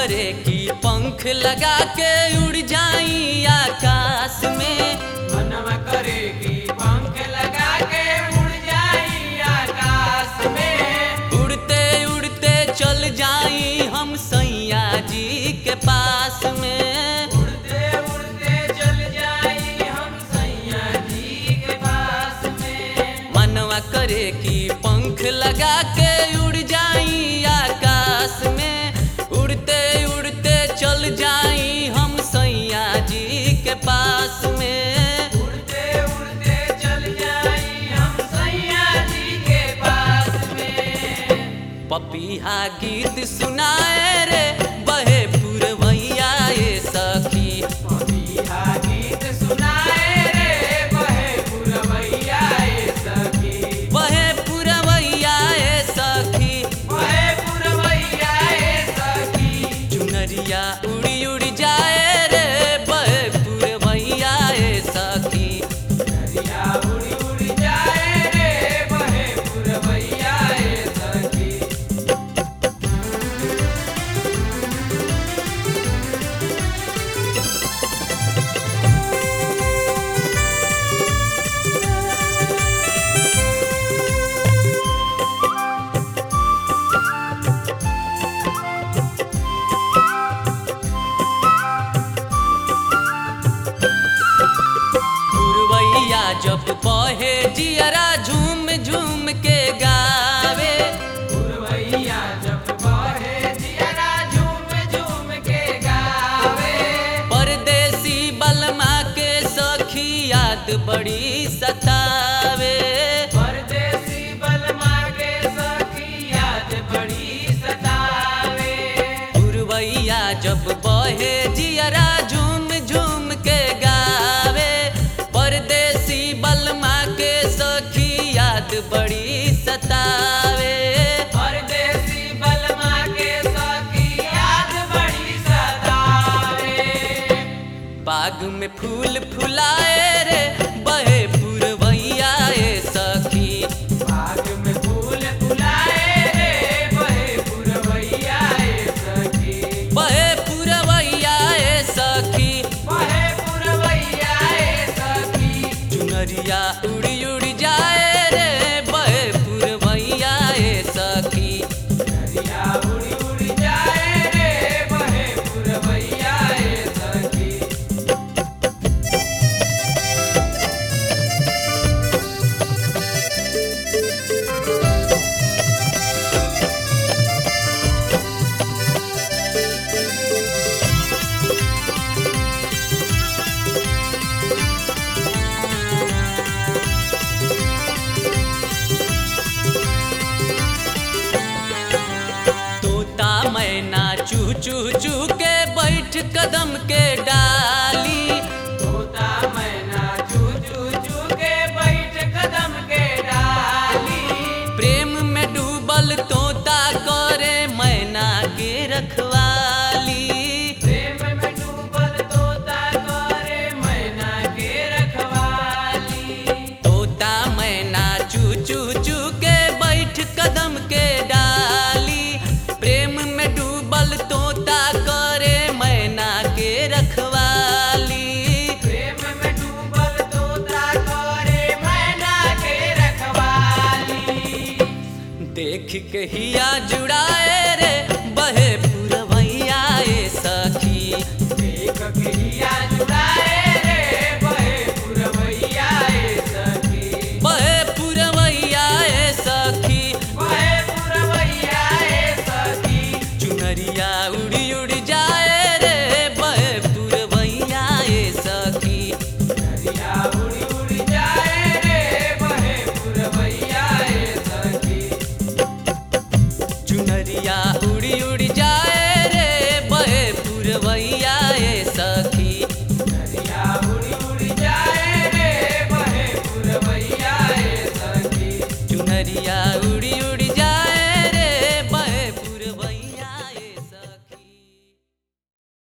करे कि पंख लगा के उड़ जाई आकाश में मनवा करेगी पंख लगा के उड़ जाई आकाश में उड़ते उड़ते चल जाई हम सैया जी के पास में उड़ते उड़ते चल जाई हम सैया जी के पास में मनवा करे कि पंख लगा के उड़ जाई आकाश में उड़ते उड़ते चल जाई हम सैया जी के पास में उड़ते उड़ते चल जाई हम सैया जी के पास में पपीहा गीत सुनाए रे बहे पुरवैया ए सखी पपीहा गीत सुनाए रे बहे पुरवैया ए सखी बहे पुरवैया ए सखी बहे पुरवैया ए सखी चुनरिया उड़ी उड़ी जाए रे बहे पुरवैया ए सखी दरिया उड़ी उड़ी जाए रे बहे पुरवैया ए सखी पुरवैया जब बहे जियरा झूम झूम के गावे पुरवैया जब बहे जियरा झूम झूम के गावे परदेसी बलमा के सखी याद बड़ी सतावे परदेसी बलमा के सखी याद बड़ी सतावे पुरवैया जब बहे जियरा झूम झूम के गावे परदेसी बलमा के सखी याद बड़ी सतावे परदेसी बलमा के सखी याद बड़ी सतावे बाग में फूल फुलाए रे बहे पुरवैया ए सखी बाग में फूल फुलाए रे बहे पुरवैया ए सखी बहे पुरवैया ए सखी बहे पुरवैया ए सखी चुनरिया उड़ी उड़ी जाए रे बहे पुरवैया ए सखी दरिया उड़ी उड़ी जाए रे बहे पुरवैया ए सखी तोता मैना चू चू चू के बैठ कदम के डाली तोता मैना चू चू चू के बैठ कदम के डाली प्रेम में डूबल तोता करे मैना के रखवाली प्रेम में डूबल तोता करे मैना के रखवाली तोता मैना चू चू चू के बैठ कदम के डाली प्रेम में डूबल तोता करे मैना के रखवाली प्रेम में डूबल तोता करे मैना के रखवाली देख के हिया जुड़ाए रे बहे पुरवैया ए सखी देख के हिया जुड़ाए रे बहे पुरवैया ए सखी बहे पुरवैया ए सखी बहे पुरवैया ए सखी चुनरिया उड़ी उड़ी जाए रे बहे पुरवैया ए सखी दरिया उड़ी उड़ी जाए रे बहे पुरवैया ए सखी चुनरिया उड़ी उड़ी